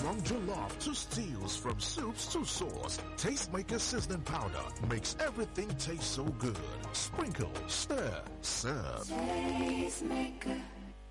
From jollof to stews, from soups to sauce, Tastemaker seasoning powder makes everything taste so good. Sprinkle, stir, serve. Tastemaker.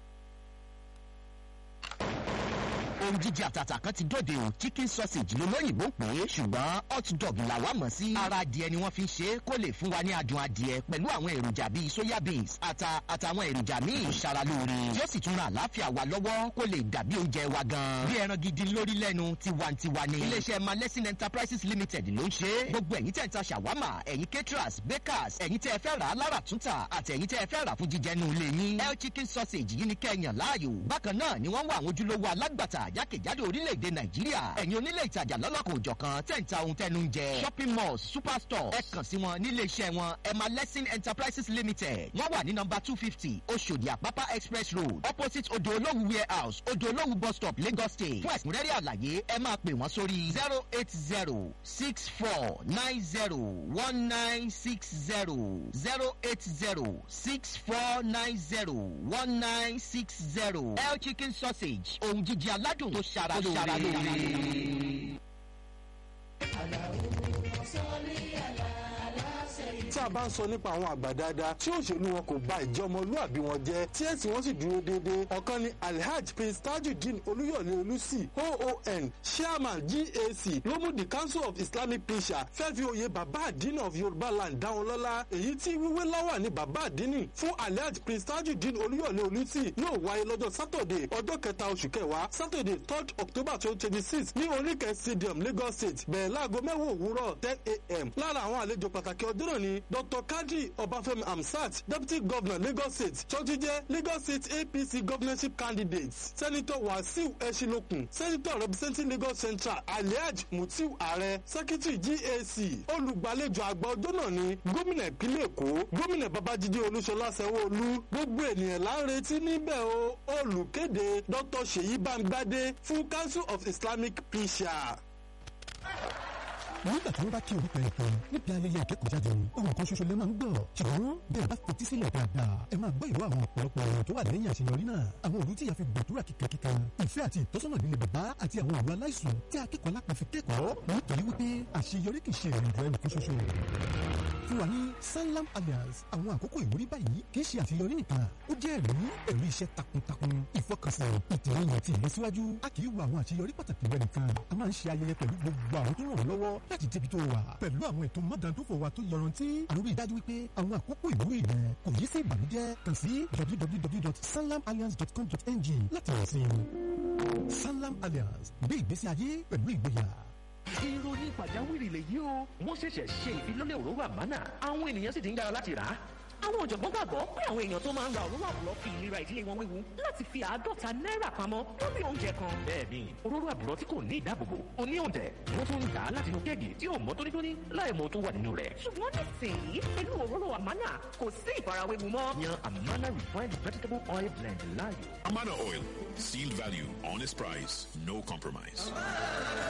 ohun jíjẹ àtàtà kan ti dòde o chicken sausage lolóyìnbó pè é ṣùgbọ́n hot dog làwa mọ̀ sí. ara adìẹ ni wọ́n fi ń ṣe é kó lè fún wa ní adùn adìẹ pẹ̀lú àwọn èròjà bíi soya beans ata àtàwọn èròjà míì tó ṣara lóore tí ó sì tún ran àlàáfíà wa lọ́wọ́ kó lè dàbí oúnjẹ wa gan. bí ẹran gidi lórí lẹ́nu tiwantiwa ni. iléeṣẹ́ malẹ́sìn enterprises limited ló ń ṣe é. gbogbo ẹ̀yin tẹ̀ ń ta ṣàwámà ẹ̀yin caterers bakers ẹ̀yin tẹ́ ẹ fẹ́ rà á lára túntà àti ẹ̀yin tẹ́ ẹ fẹ́ rà fún jíjẹ nù ilé yín. el chicken sausage yìí ni kẹ́yàn láàyò. bákan náà ni wọ́n wá àwọn ojúlówó alágbàtà jákèjádò orílẹ̀-èdè nàìjíríà ẹ̀yin onílé ìtajà lọ́lọ́kọ̀ òjọ̀kan tẹ̀ ń ta ohun tẹnu ń jẹ shopping malls superstore ẹ kàn sí wọn nílé iṣẹ́ wọn emma lesson enterprises limited wọ́n wà ní nọmba two fifty oṣòdì àpápá express road opposite odò olówú warehouse odò olówú bus stop lagos state fún ẹ̀kúnrẹ́rẹ́ àlàyé ẹ máa pè wọ́n sórí zero eight zero six four nine zero one nine six zero zero eight zero six four nine zero one nine six zero el chicken sausage ohun jíjẹ aládùn tó ṣara lóore. tí a bá ń sọ nípa àwọn àgbà dáadáa tí òṣèlú wọn kò bà ìjẹ́ ọmọlúàbí wọn jẹ́ tí ẹ̀sìn wọn sì dúró déédéé ọ̀kan ni alhaji prince tajudeen olúyọ̀lé olùsì oon chairman gac ló mú the council of islamic pressure fẹ́ fi oyè bàbá àdínì of yorùbá land dá wọn lọ́lá èyí tí wíwé láwà ní bàbá àdínì fún alhaji prince tajudeen olúyọ̀lé olùsì yóò wáyé lọ́jọ́ saturday ọjọ́ kẹta oṣù kẹwàá saturday third october twenty twenty six ní oríkẹ́ stadium lagos state bẹ̀rẹ̀ láago mẹ́wàá òwúrọ̀ ten a.m. lára àwọn àlejò pàtàkì ọjọ́ náà ni dr kadri ọbáfẹ́mi amsat deputy governor lagos state tọ́jú jẹ́ lagos state apc governorship candidate senator wasiu ẹ̀ṣinlókun senator representing lagos central aliaj mutiu ààrẹ secretary gac olùgbàlejò àgbà ọjọ́ náà ni gómìnà ìpínlẹ̀ èkó gómìnà babájídé olúṣọlá sanwó-olú gbogbo ènìyàn là ń retí níbẹ̀ o olùkéde dr seyi bámgbádé fún council of islamic pressure nígbà tí wọ́n bá kí orúkọ ẹ̀ tán níbi ayẹyẹ ìkẹ́kọ̀ọ́jáde ohun kan ṣoṣo lè máa ń gbọ́ ṣùgbọ́n bí ẹ bá fetí sílẹ̀ dáadáa ẹ máa gbọ́ ìró àwọn ọ̀pọ̀lọpọ̀ ọ̀rọ̀ tó wà lẹ́yìn àṣeyọrí náà àwọn òru tí ìyá fi gbàdúrà kíkankíkan ìfẹ́ àti ìtọ́sọ́nà nílé bàbá àti àwọn ọ̀rọ̀ aláìsùn tí akẹ́kọ̀ọ́ lápá fi kẹ́kọ̀ọ́ nítorí wípé àṣeyọrí kì í ṣe ìrìnàjò ẹnì kan ṣoṣo fún wa ní sanlam alliance àwọn àkókò ìwúrí báyìí kì í ṣe àṣeyọrí nìkan ó jẹ́ ẹ̀rí ẹ̀rí iṣẹ́ takuntakun ìfọkànsìn ìtìlẹ́yìn àti ìlọsíwájú a kì í wo àwọn àṣeyọrí pàtàkì rẹ nìkan a máa ń ṣe ayẹyẹ pẹ̀lú gbogbo àwọn tó ràn wọ́n lọ́wọ́ láti débi tó wà pẹ̀lú àwọn ètò mọ́dàndófò wa tó yọrantí àròrí ìdájú wípé àwọn àkókò ìwúrí rẹ kò yí sí ìbànújẹ́ kàn sí www.sanlamalliance.com.ng láti rẹ̀ sí sanlam alliance gbé ìgbésí ayé pẹ̀lú ìgboyà ìròyìn pàjáwìrì lèyí o wọ́n ṣẹ̀ṣẹ̀ ṣe ìfilọ́lẹ̀ òróró àmánà àwọn ènìyàn sì ti ń yára láti rà á. àwọn ọ̀jọ̀gbọ́n gbàgbọ́ pé àwọn èèyàn tó máa ń ra òróró àbúrò fi ìlera ìdílé wọn wéwu láti fi àádọ́ta náírà pamọ́ lórí oúnjẹ kan. bẹ́ẹ̀ni òróró àbúrò tí kò ní ìdáàbòbò ó ní òǹtẹ̀ wọ́n tún ń dà á látinú kéèkì tí ò mọ́ tónítóní láì mọ tó wà nínú rẹ̀. ṣùgbọ́n nísìnyí pẹ̀lú òróró àmánà kò sí ìfarawéwu mọ́. yan amana refined vegetable oil blend láàyò. Amana Oil. Sealed value, honest price, no compromise.